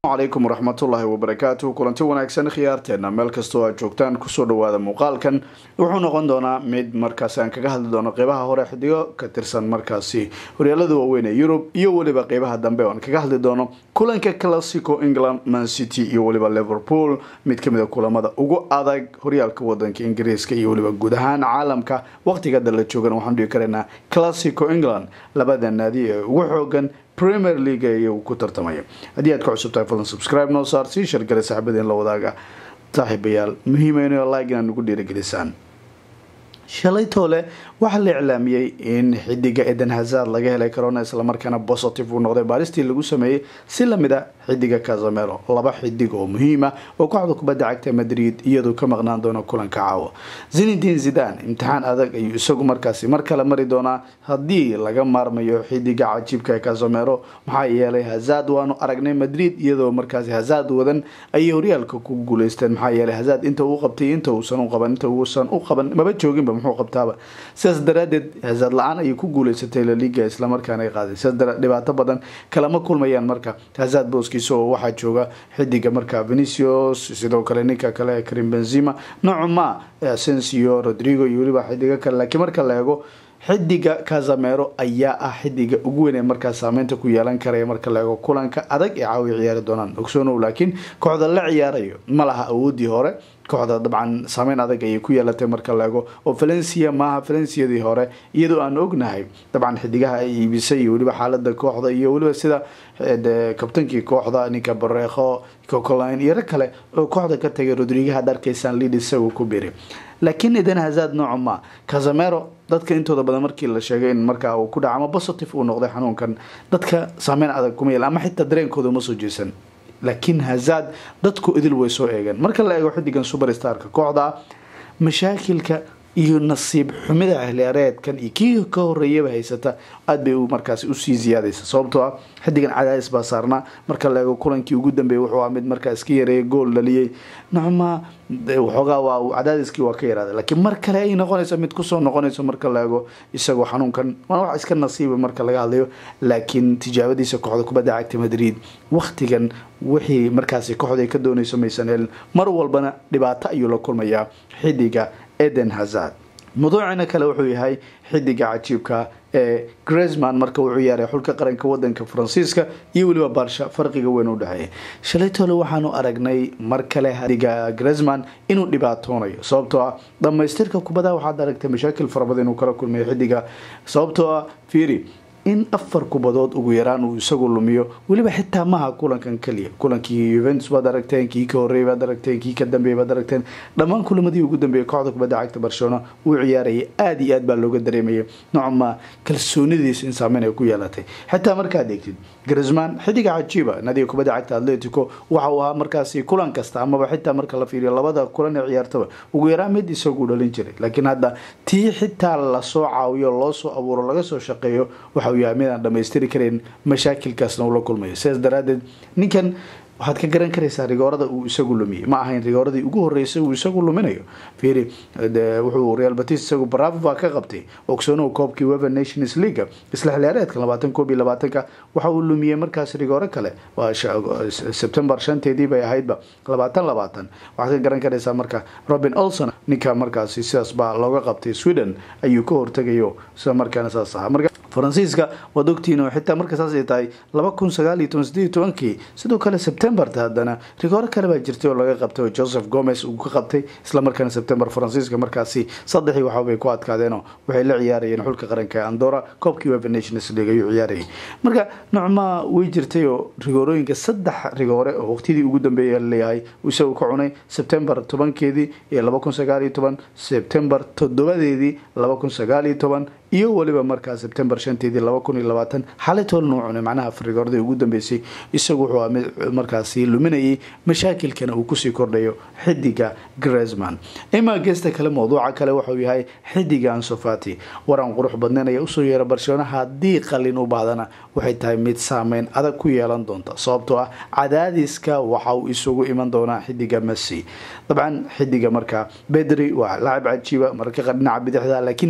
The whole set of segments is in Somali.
calaykum waraxmatullaahi wabarakaatu kulanti wanaagsan khiyaarteena meel kastoo aad joogtaan kusoo dhawaada muuqaalkan wuxuu noqon doonaa mid markaasi aan kaga hadli doono qeybaha hore xidigo ka tirsan markaasi horyaalada waaweyn ee yurub iyo weliba qeybaha dambe oan kaga hadli doono kulanka classico england man city iyo weliba liverpool mid kamid a kulamada ugu adag horyaalka wadanka ingiriiska iyo weliba guud ahaan caalamka waqtiga hadda la joogan waxaan dhigi karaynaa classico england labada naadi ee ugu xoogan premier league iyagu ku tartamaya haddii aad ka cusub tahay fadlan subscribe noo saar sii shargale saaxiibadeen la wadaaga saaxiibayaal muhiima inay like inaad nagu dhiirigelisaan shalay toole waxaa la iclaamiyey in xidiga eden hazard laga helay corona islamarkaana positive uu noqday baaristii lagu sameeyey si lamid a xidiga casamero laba xidig oo muhiima oo kooxda kubadda cagta madrid iyadoo ka maqnaan doona kulanka caawa zinedin zidan imtixaan adag ayuu isagu markaasi mar kale mari doonaa haddii laga maarmayo xidiga cajiibka ee casamero maxaa yeelay hazard waanu aragnay madrid iyadoo markaasi hazard wadan ayay horyaalka ku guuleysteen maxaa yeelay hazard inta uu qabtay inta uusan u qaban inta uusan u qaban maba jooginba muxuu qabtaaba sidaas daraadeed hazard la-aan ayay ku guuleysatay laliga islamarkaana ay qaaday sidaas dhibaato badan kalama kulmayaan marka hazard booskiisa oo waxaa jooga xidiga marka venicius sidoo kale ninka kale karim benzima nocuma asensio rodrigo iyo weliba xidigo kale laakiin marka la eego xidiga casamero ayaa ah xidiga ugu weyn ee markaas saameynta ku yeelan karaya marka la eego kulanka adag ee caawi ciyaari doonaan ogsoonow laakiin kooxda la ciyaarayo ma laha awoodii hore kooxda dabcan saameyn adag ayay ku yeelatay marka la eego oo valencia maaha valenciadii hore iyadoo aan ognahay dabcan xidigaha ay iibisay iyo weliba xaalada kooxda iyo weliba sida kabtankii kooxda ninka bareekho cocolin iyo rag kale oo kooxda ka tagay rodriga had arkaysaan lead isagu ku biri laakiin eden hazard nooco ma casamero dadka intooda badan markii la sheegay in markaa uu ku dhaca ama positive uu noqday xanuunkan dadka saameyn adag kuma yeel ama xitaa dareenkooda uma soo jeesan laakiin hazard dadku idil way soo eegeen marka la eego xidigan superstarka kooxda mashaakilka iyo nasiib xumida ahleereedkan iyo kii ka horeeyaba haysata aada bay markaasi usii ziyaadaysa sababtoo ah xidigan cadaadis baa saarnaa marka la eego kulankii ugu dambeeyay wuxuu ah mid markaa iska yareeyay gool dhaliyey nocma waxoogaa waa cadaadiskii waa ka yaraaday laakiin mar kale ay noqonayso mid kusoo noqonayso marka la eego isagoo xanuunkan waa wax iska nasiiba marka laga hadlayo laakiin tijaabadiisa kooxda kubadda cagta madrid waktigan wixii markaasi kooxda ay ka doonayso maysan helin mar walbana dhibaato ayuu la kulmayaa xidiga eden hazard mawduucina kale wuxuu yahay xidiga cajiibka ee gresman marka uu ciyaaray xulka qaranka wadanka faransiiska iyo weliba baarsha farqiga weyn u dhexeeya shalay tole waxaanu aragnay mar kale xidiga gresman inuu dhibaatoonayo sababtoo ah dhamaystirka kubada waxaad aragtay mashaakil farabadan inuu kala kulmayo xidiga sababtoo ah fiiri in afar kubadood ugu yaraan uu isagu lumiyo weliba xitaa maaha kulankan keliya kulankii yuventus baad aragteen kii ka horreeyay baad aragteen kii ka dambeeyay baad aragteen dhammaan kulamadii ugu dambeeyay kooxda kubadda cagta barcelona uu ciyaarayay aada iyo aad baa looga dareemayay nocma kalsoonidiisa in saameyn ay ku yeelatay xitaa markaad eegtid grisman xidiga cajiiba nadiga kubadda cagta atletico waxa uu ahaa markaasi kulan kasta amaba xitaa marka la fiiriyo labada kulan ee ciyaartaba ugu yaraan mid isagu dhalin jiray laakiin hadda tii xitaa lasoo caawiyo loo soo abuuro laga soo shaqeeyo waxa yahay mid aan dhamaystiri karayn mashaakilkaasna uu la kulmayo sidaas daraadeed ninkan waxaad ka garan karaysaa rigoorada uu isagu lumiyey ma ahayn rigooradii ugu horeysay uu isagu luminayo fiiri wuxuu real batis isagu bravo baa ka qabtay ogsoonow koobkii wever nations leaga isla xiliyaareedka labaatan koob iyo labaatanka waxa uu lumiyey markaas rigooro kale waa sebtembar shanteedii bay ahaydba labaatan labaatan waxaad ka garan karaysaa marka robin olson ninka markaasi sidaas baa looga qabtay sweden ayuu ka hortegayo sida markaana saas ahaa marka faransiiska waad ogtihiin oo xitaa marka saas ay tahay laba kun sagaal iyo toban sideed iyo tobankii sidoo kale sebtembarta haddana rigooro kale baa jirtay oo laga qabtay oo joseph gomez uu ka qabtay islamarkaana sebtembar faransiiska markaasi saddexii waxabay ku adkaadeenoo waxay la ciyaarayeen xulka qaranka ee andora koobkii wever nations league ayuu ciyaarayay marka nocma way jirtay oo rigoorooyinka saddex rigoore oo waqtidii ugu dambeeya laleeyahay isagu ka cunay sebtembar tobankeedii iyo laba kun sagaal iyo toban sebtembar toddobadeedii laba kun sagaal iyo toban iyo weliba markaa sebtembar shanteedii laba kun iyo labaatan xalay toolna uu cunay macnaha afrigoordii ugu dambeysay isagu wuxuu mid markaasi luminayay mashaakilkana uu kusii kordhayo xidiga gresman imaa geesta kale mawduuca kale wuxuu yahay xidiga ansofati waran qurux badnayn ayaa usoo yeera barcelona haddii qalin u baahdana waxay tahay mid saameyn adag ku yeelan doonta sababtoo ah cadaadiska waxa uu isugu iman doonaa xidiga messi dabcan xidiga markaa bedri waa lacab cajiiba mararka qaar dhinaca bidixda laakiin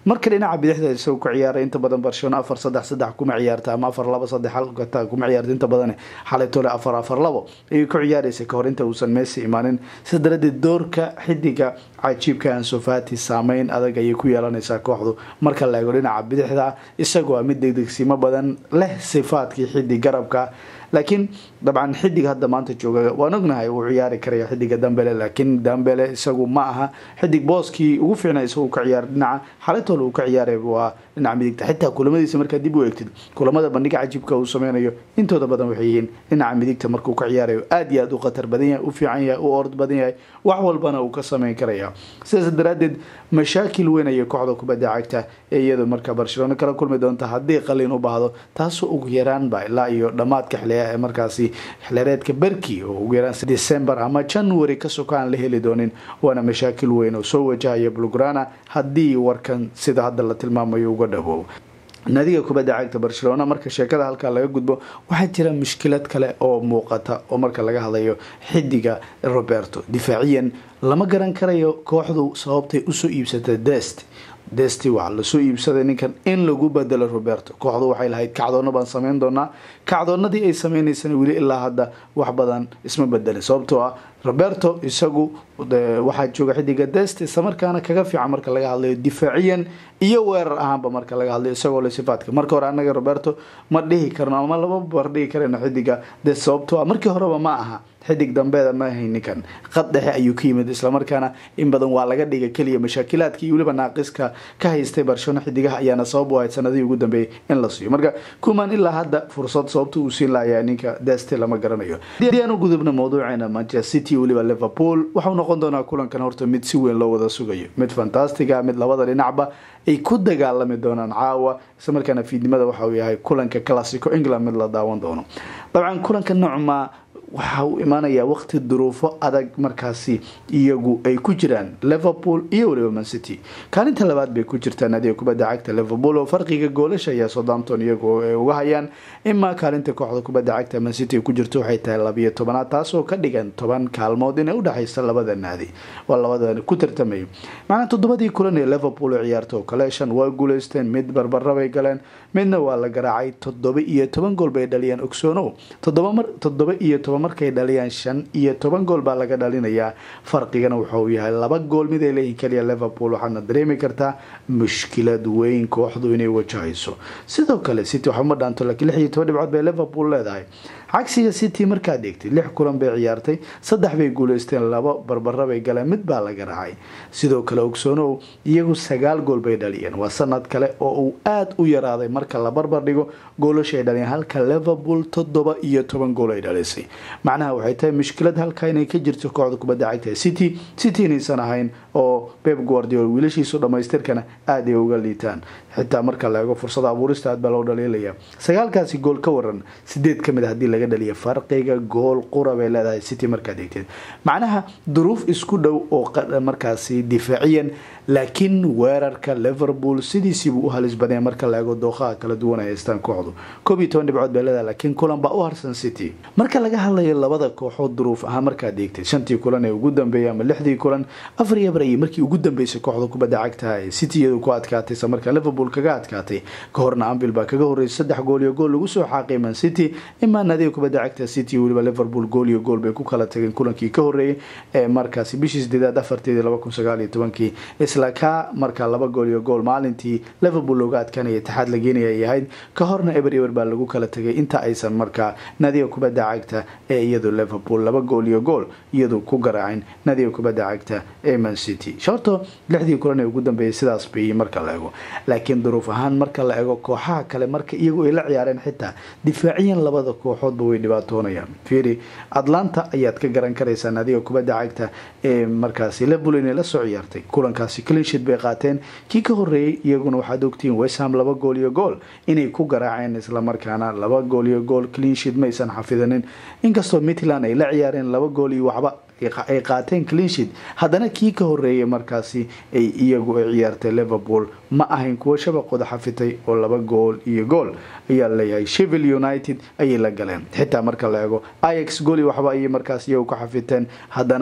marka dhinaca bidixda isagu ku ciyaaray inta badan barcelona afar saddex saddex kuma ciyaarta ama afar laba saddex halkata kuma ciyaarta inta badan xalay tole afar afar labo ayay ku ciyaaraysa kahor inta uusan messi imaanin sida daradeed doorka xidiga cajiibka ansofati saameyn adag ayay ku yeelanaysaa kooxdu marka la eego dhinaca bidixda isagoo mid degdegsimo badan leh sifaadkii xidig garabka laakiin dabcan xidig hadda maanta jooga waan ognahay uu ciyaari karaya xidiga dambele laakiin dambele isagu ma aha xidig booskii ugu fiicna isagu ka ciyaar dhinaca xalatol uu ka ciyaaray waa dhinaca midigta xitaa kulamadiisa markaa dib u eegtid kulamada bandhiga cajiibka uu sameynayo intooda badan waxay yihiin dhinaca midigta markuu ka ciyaarayo aad iyo aad u khatar badan yahay u fiican yahay u ord badan yahay wax walbana uu ka sameyn karaya sidaas daraadeed mashaakil weyn ayay kooxda kubadda cagta ee iyadu markaa barcelona kala kulmi doonta haddii qalin u baahdo taasoo ugu yaraanba ilaa iyo dhammaadka xiliya ee markaasi xilireedka berki oo ugu yaraan december ama january ka soka aan la heli doonin waana mashaakil weyn oo soo wajahaya blograna haddii warkan sida hadda la tilmaamayo uga dhawow naadiga kubadda cagta barcelona marka sheekada halkaa laga gudbo waxaa jira mushkilad kale oo muuqata oo marka laga hadlayo xidiga roberto difaaciyan lama garan karayo kooxdu sababtay usoo iibsatay dest desti waxaa lasoo iibsaday ninkan in lagu bedelo roberto kooxdu waxay lahayd kacdoona baan sameyn doonaa kacdoonadii ay sameynaysana weli ilaa hadda wax badan isma bedelin sababtoo ah roberto isagu waxaa jooga xidiga dest islamarkaana kaga fiican marka laga hadlayo difaaciyan iyo weerar ahaanba marka laga hadlayo isagoo le sifaadka marka hore anaga roberto ma dhihi karno ama lama bar dhihi karayno xidiga dest sababtoo ah markii horeba ma aha xidig dambeeda ma ahay ninkan qad dhexe ayuu ka yimid islamarkaana in badan waa laga dhiga keliya mashaakilaadka iyo weliba naaqiska ka haystay barcelona xidigaha ayaana sabab u ahayd sanadihii ugu dambeeyay in la siiyo marka kuman ilaa hadda fursad sababta uu siin lahayaa ninka deste lama garanayo haddii aan u gudubno mawduuceena manchester city weliba liverpool waxau noqon doonaa kulankan horta mid si weyn loo wada sugayo mid fantastiga mid labada dhinacba ay ku dagaalami doonaan caawa islamarkaana fiidnimada waxa uu yahay kulanka classico england mid la daawan doono dabcan kulanka nocma waxa uu imaanayaa waqti duruufo adag markaasi iyagu ay ku jiraan liverpool iyo weliba mancity kaalinta labaad bay ku jirtaa naadiga kubadda cagta liverpool oo farqiga goolasha ayaa southampton iyagu ay uga hayaan imaa kaalinta kooxda kubadda cagta mancity ku jirto waxay tahay labiyo tobanaad taasoo ka dhigan toban kaalmood inay udhexaysa labada naadi waa labada ku tartamayo macnaa toddobadii kulan ee liverpool oo ciyaarta oo kale shan waa guuleysteen mid barbarabay galeen midna waa la garaacay toddoba iyo toban gool bay dhaliyeen ogsoonow toddoba iyo toban markay dhaliyaan shan iyo toban gool baa laga dhalinayaa farqigana wuxuu yahay laba gool mid ay leeyihin kaliya liverpool waxaadna dareemi kartaa mushkilad weyn kooxdu inay wajahayso sidoo kale city waxuma dhaanto laakiin lix iyo toban dhibcood bay liverpool leedahay cagsiga city markaad eegtay lix kulan bay ciyaartay saddex bay guuleysteen laba barbara bay galeen mid baa laga raacay sidoo kale ogsoonow iyagu sagaal gool bay dhaliyeen waa sanad kale oo uu aada u yaraaday marka la barbar dhigo goolasha ay dhaliyeen halka liverpool toddoba iyo toban gool ay dhalisay macnaha waxay tahay mushkilad halkaa inay ka jirto kooxda kubadda cagta city city inaysan ahayn oo beb guardiol wiilashiisu dhamaystirkana aada ay uga liitaan xitaa marka la eego fursada abuurista aad baa loo dhaliilaya sagaalkaasi gool ka waran sideed ka mid a hadii laga dhaliya farqiga gool qura bay leedahay city markaad eegteed macnaha duruuf isku dhow oo markaasi difaaciyan laakiin weerarka liverpool sidiisiibuu u halis badanya marka la eego dooqaha kala duwan ay haystaan kooxdu koob iyo toban dhibcood bay leedahay laakiin kulan baa u harsan city marka laga hadlayo labada kooxood duruuf ahaan markaad eegtay shantii kulan ee ugu dambeeyay ama lixdii kulan afar iyo barayay markii ugu dambeysay kooxda kubadda cagta ee city iyadu ku adkaatay isla markaa liverpool kaga adkaatay ka horna ambil baa kaga horreysay saddex gool iyo gool lagu soo xaaqay man city imaa naadiga kubadda cagta city weliba liverpool gool iyo gool bay ku kala tageen kulankii ka horreeyay ee markaasi bishii sideedaad afarteedii laba kun sagaal iyo tobankii isla ka markaa laba gool iyo gool maalintii liverpool looga adkaanaya taxaad la geenaya ay ahayd ka horna eber eber baa lagu kala tegay inta aysan markaa naadiga kubadda cagta ee iyadu liverpool laba gool iyo gool iyadu ku garaacin naadiga kubadda cagta ee man city shorto lixdii kulan ee ugu dambeeyay sidaas bay marka la ego laakiin duruuf ahaan marka la ego kooxaha kale marka iyagu ay la ciyaareen xitaa difaaciyan labada kooxoodba way dhibaatoonayaan fiiri atlanta ayaad ka garan karaysaa naadiga kubadda cagta ee markaasi liverpool inay la soo ciyaartay kulankaasi clinshid bay qaateen kii ka horreeyey iyaguna waxaad ogtihiin westham laba gool iyo gool inay ku garaaceen islamarkaana laba gool iyo gool clinshid maysan xafidanin inkastoo mitland ay la ciyaareen laba gool iyo waxba ay qaateen clinshid haddana kii ka horeeyay markaasi ay iyagu ay ciyaartay liverpool ma ahayn kuwo shabaqooda xafitay oo laba gool iyo gool ayaa leeyahay shevil united ayay la galeen xitaa marka la eego ix gooli waxba ayay markaas iyagu ka xafiteen haddana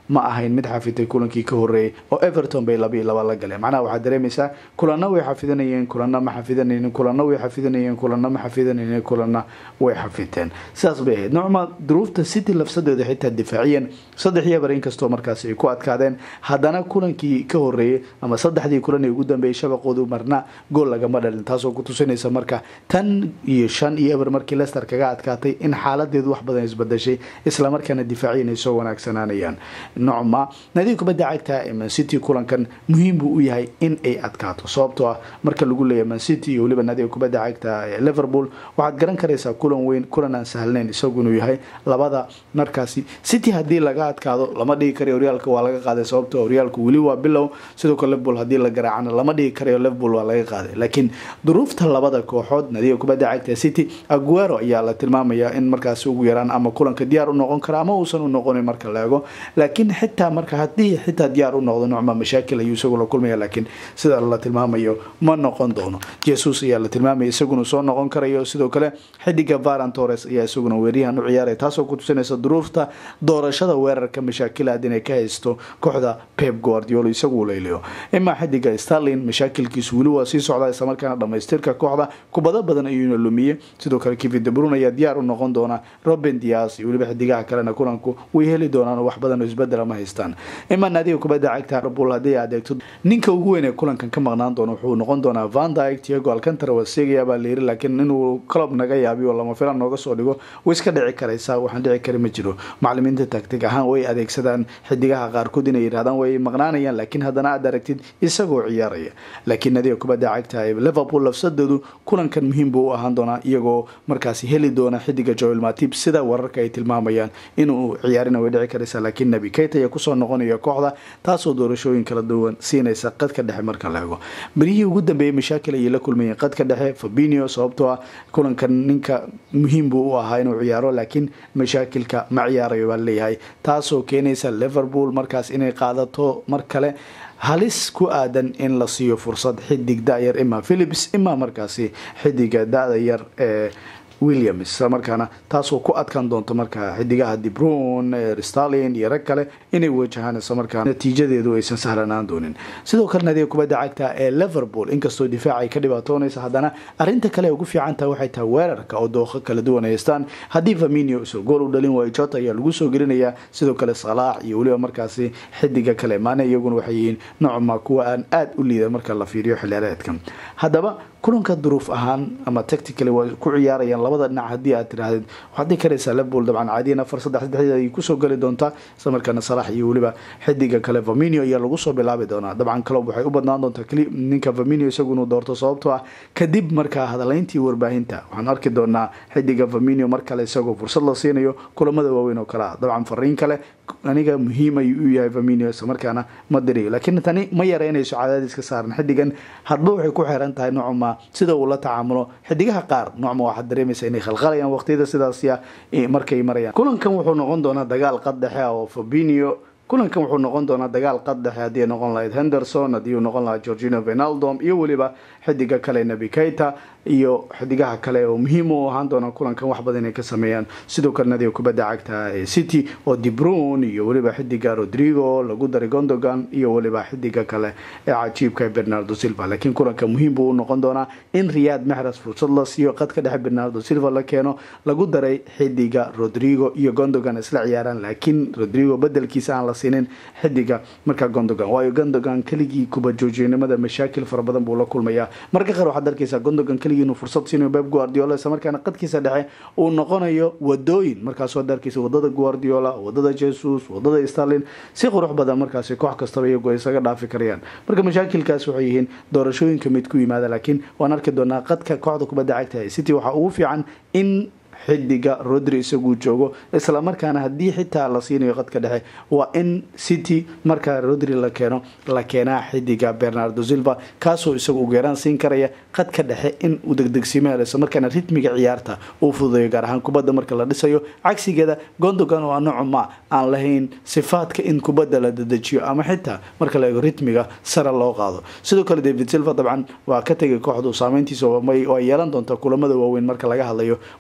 ma ahayn mid xafitay kulankii ka horeeyay oo everton bay laba iyo laba la galeen macnaha waxaad dareemaysaa kulanna way xafidanayeen kulanna ma xafidanaynin kulanna way xafidanayeen kulanna ma xafidanaynin kulanna way xafiteen sidaas bay ahayd nocma duruufta city lafsadeeda xitaa difaaciyan saddex iyo eber inkastoo markaasi ay ku adkaadeen haddana kulankii ka horeeyay ama saddexdii kulan ee ugu dambeeyay shabaqoodu marna gool lagama dhalin taasoo ku tusinaysa marka tan iyo shan iyo eber markii lester kaga adkaatay in xaaladeedu wax badan isbadashay islamarkaana difaaciyan ay soo wanaagsanaanayaan nocma nadiga kubadda cagta ee mancity kulankan muhiim buu u yahay in ay adkaato sababtoo ah marka lagu leeyahay mancity iyo weliba nadiga kubadda cagta ee liverpool waxaad garan karaysaa kulan weyn kulan aan sahlnayn isagu inuu yahay labada markaasi city haddii laga adkaado lama dhigi karayo horyaalka waa laga qaaday sababtoo horyaalku weli waa bilow sidoo kale liverpool haddii la garaacana lama dhigi karayo liverpool waa laga qaaday laakiin duruufta labada kooxood nadiga kubadda cagta city aguero ayaa la tilmaamayaa in markaasi ugu yaraan ama kulanka diyaar u noqon kara ama uusan u noqonin marka la eego laakiin xitaa marka haddii xitaa diyaar u noqdo nocma mashaakil ayuu isagu la kulmaya laakiin sida la tilmaamayo ma noqon doono jesus ayaa la tilmaamaya isaguna soo noqon karayo sidoo kale xidiga varan torres ayaa isaguna weeryahan u ciyaaraya taasoo ku tusinaysa duruufta doorashada weerarka mashaakilaad inay ka haysto kooxda pep guardiolo isagu layliyo imaa xidiga starlin mashaakilkiisu weli waa sii socdaa islamarkaana dhamaystirka kooxda kubado badan ayuuna lumiye sidoo kale kevin debrun ayaa diyaar u noqon doona robin dias iyo weliba xidigaha kalena kulanku way heli doonaan wax badan oo isbedela ma haystaan imaa naadiga kubadda cagta liverpool haddii adeegto ninka ugu weyn ee kulankan ka maqnaan doono wuxuu noqon doonaa van dyke tiago alcantara waa seegaya baa layiri laakiin inuu club naga yaabiyo lama filan nooga soo dhigo way iska dhici karaysaa waxaan dhici kari ma jiro macalimiinta tactig ahaan way adeegsadaan xidigaha qaarkood inay yidhahdaan way maqnaanayaan laakiin haddana aad aragtid isagoo ciyaaraya laakiin nadiga kubadda cagta ee liverpool lafsadeedu kulankan muhiim buu u ahaan doonaa iyagoo markaasi heli doona xidiga joel matib sida wararka ay tilmaamayaan inuu ciyaarina way dhici karaysaa laakiin nabi kayt ayaa kusoo noqonaya kooxda taasoo doorashooyin kala duwan siinaysa qadka dhexe marka la eego berihii ugu dambeeyay mashaakil ayay la kulmayeen qadka dhexe fabinio sababtoo ah kulankan ninka muhiim buu u ahaa inuu ciyaaro laakiin mashaakilka ma ciyaarayo baa leeyahay taasoo keenaysa liverpool markaas inay qaadato mar kale halis ku aadan in la siiyo fursad xidig da-yar ima philips ima markaasi xidiga da-da yar ee williams islamarkaana taasoo ku adkaan doonto markaa xidigaha dibrun stalin iyo rag kale inay wajahaan islamarkaa natiijadeedu aysan sahlanaan doonin sidoo kale nadiga kubadda cagta ee liverpool inkastoo difaac ay ka dhibaatoonaysa haddana arinta kale ee ugu fiicantaha waxay tahay weerarka oo dooqo kala duwan haystaan haddii faminio isoo gool u dhalin waayo jota ayaa lagu soo gelinayaa sidoo kale salaax iyo weliba markaasi xidiga kale maane iyaguna waxay yihiin nocma kuwa aan aada u liida marka la fiiriyo xilciyaareedka haddaba kulanka duruuf ahaan ama tactically waa ku ciyaarayaan labada dhinac haddii aad tiraahdeed waxaad dhihi karaysaa liverpool dabcan caadiyan afar saddex saddexdeed ayay kusoo geli doontaa isla markaana salax iyo weliba xidiga kale vaminio ayaa lagu soo bilaabi doonaa dabcan club waxay u badnaan doontaa kli ninka vaminio isagu inuu doorto sababtoo ah kadib markaa hadalayntii warbaahinta waxaan arki doonaa xidiga vaminio mar kale isagoo fursad la siinayo kulamada waaweyn oo kale ah dabcan fariin kale aniga muhiim ayuu u yahay vaminio isla markaana ma diriyo laakiin tani ma yareynayso cadaadiska saaran xidigan hadba waxay ku xeeran tahay nocma sida uu la tacaamulo xidigaha qaar nocma waxaad dareemaysa inay khalkhalayaan waqtiyada sidaasya markay marayaan kulankan wuxuu noqon doonaa dagaal qad dhexe ah oo fabinio kulankan wuxuu noqon doonaa dagaal qad dhexe haddii ay noqon lahayd henderson haddii uu noqon lahaa georgino venaldom iyo weliba xidiga kale nabi keita iyo xidigaha kale oo muhiim u ahaan doona kulankan wax badan inay ka sameeyaan sidoo kale nadiga kubadda cagta ee city oo dibrun iyo weliba xidiga rodrigo lagu daray gondogan iyo weliba xidiga kale ee cajiibka bernardo silva laakiin kulanka muhiim buu u noqon doonaa in riyad mexras fursad la siiyo qadka dhexe bernardo silva la keeno lagu daray xidiga rodrigo iyo gondogan isla ciyaaraan laakiin rodrigo bedelkiisa aan la siinin xidiga markaa gondogan waayo gondogan keligii kubajoojinimada mashaakil fara badan buu la kulmayaa marka qaar waxaad arkaysaa gondogan keligii inuu fursad siinayo beb guardiola isla markaana qadkiisa dhexe uu noqonayo wadooyin markaasoo ad arkaysa wadada guardiola wadada jesus wadada starlin si qurux badan markaasi koox kastaba iyagu ay isaga dhaafi karayaan marka mashaakilkaas waxay yihiin doorashooyinka mid ku yimaada laakiin waan arki doonaa qadka kooxda kubadda cagta ee city waxaa ugu fiican in xidiga rodri isaguu joogo isla markaana haddii xitaa la siinayo qadka dhexe waa in city markaa rodri la keeno la keenaa xidiga bernardo silva kaasoo isagu ugu yaraan siin karaya qadka dhexe in uu degdegsiimo helo isla markaana ritmiga ciyaarta uu fududeeyo gaar ahaan kubadda marka la dhisayo cagsigeeda gondogan oo anocuma aan lahayn sifaadka in kubadda la dedejiyo ama xitaa marka la eego ritmiga sare loo qaado sidoo kale david silva dabcan waa ka tegay kooxdu saameyntiisa waa yeelan doontaa kulamada waaweyn marka laga hadlayo booska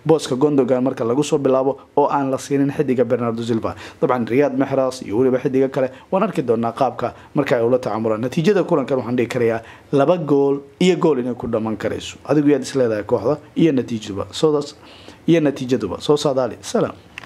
gondogan marka lagu soo bilaabo oo aan la siinin xidiga bernardo silva dabcan riyad mexras iyo weliba xidiga kale waan arki doonaa qaabka marka ay ula tacamulaan natiijada kulankan waxaan dhihi karayaa laba gool iyo gool inay ku dhaman karayso adigu yaad isleedahay kooxda iyo natiijaduba soodaas iyo natiijaduba soo saadaali salaam